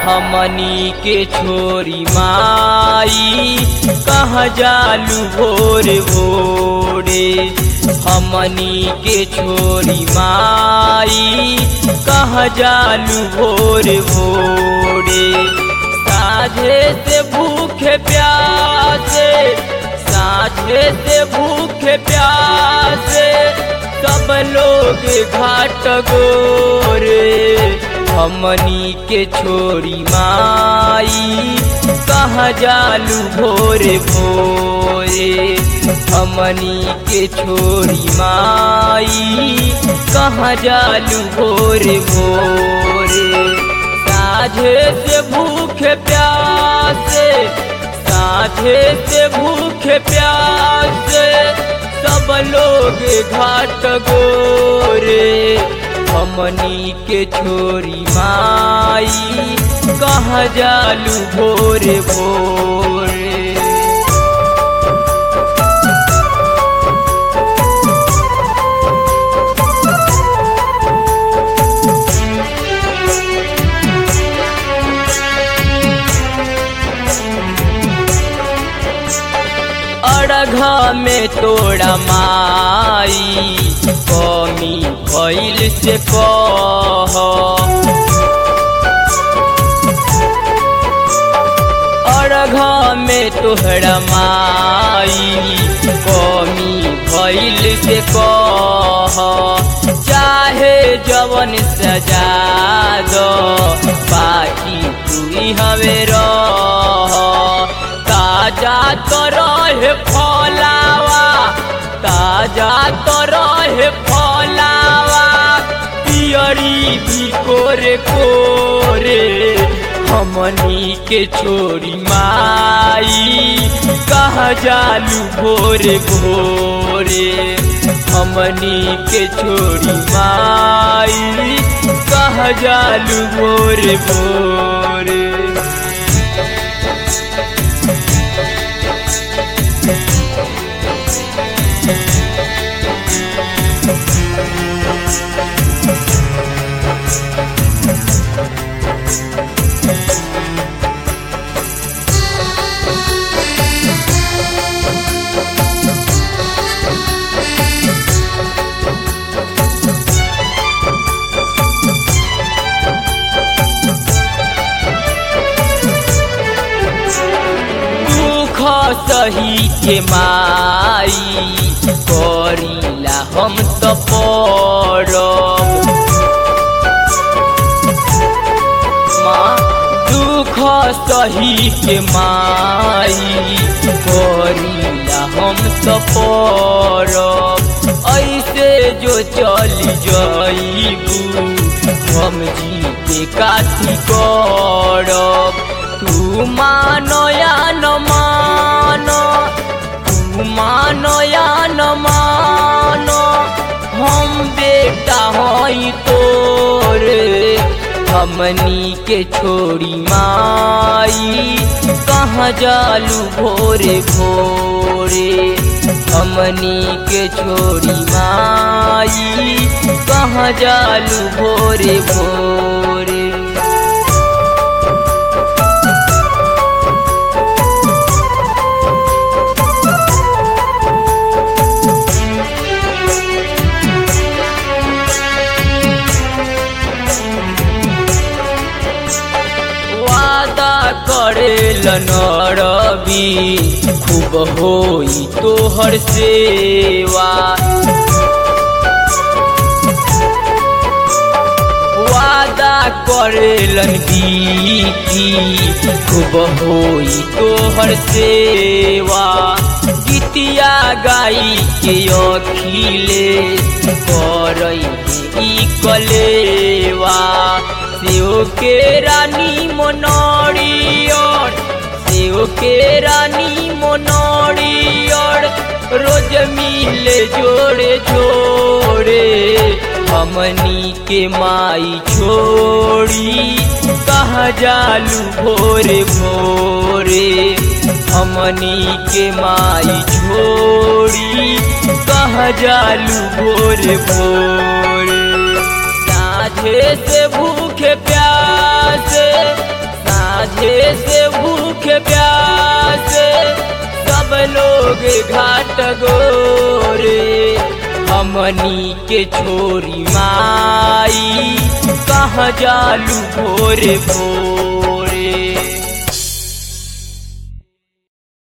हमनी के छोरी माई कहाँ जालू भोर भोरे हमनी के छोरी माई कहाँ जालू भोर भोरे साझे से भूखे प्यासे साझे से भूखे प्यासे सब लोग घाट गोरे हमनी के छोरी माई कहाँ जालू भोरे भोरे हमनी के छोरी माई कहाँ जालू भोरे भोरे साझे से भूखे प्यासे साझे से भूखे प्यासे सब लोग घाट गोरे हमनी के छोरी माई कहाँ जालू भोरे भोरे अड़घा में तोड़ा माई कमी भइल से कह अड़घा में तोहरा माई कमी भइल से कह चाहे जवन सजा दो बाकी तू हवे रह ताजा तो रहे फलावा ताजा तो रहे फलावा पियरी भी कोरे कोरे हमनी के छोरी माई कहाँ जालू भोरे भोरे हमनी के छोरी माई कहाँ जालू भोरे भोरे दुख सही के माई करीला हम तो पड़ब माँ दुख सही के माई करीला हम तो पड़ब ऐसे जो चल जाइबू हम जी के काथी करब तू मानो या न मानो तू मानो या न मानो हम बेटा हई तोरे हमनी के छोड़ी माई कहाँ जालू भोरे भोरे हमनी के छोड़ी माई कहाँ जालू भोरे भोरे वादा करेल नरबी खूब होई तोहर सेवा वादा करेलन बीती खूब होई तोहर सेवा गीतिया गाई के अखिले करई ई कलेवा सेव के रानी मनोरियर सेव के रानी मनोरियर रोज मिले जोड़े जोड़े हमनी के माई छोड़ी कहाँ जालू भोरे भोरे हमनी के माई छोड़ी कहाँ जालू भोरे भोरे साझे से भूखे प्यासे साझे से भूखे प्यासे सब लोग घाट गोरे हमनी के छोरी माई कहाँ जालू भोरे भोर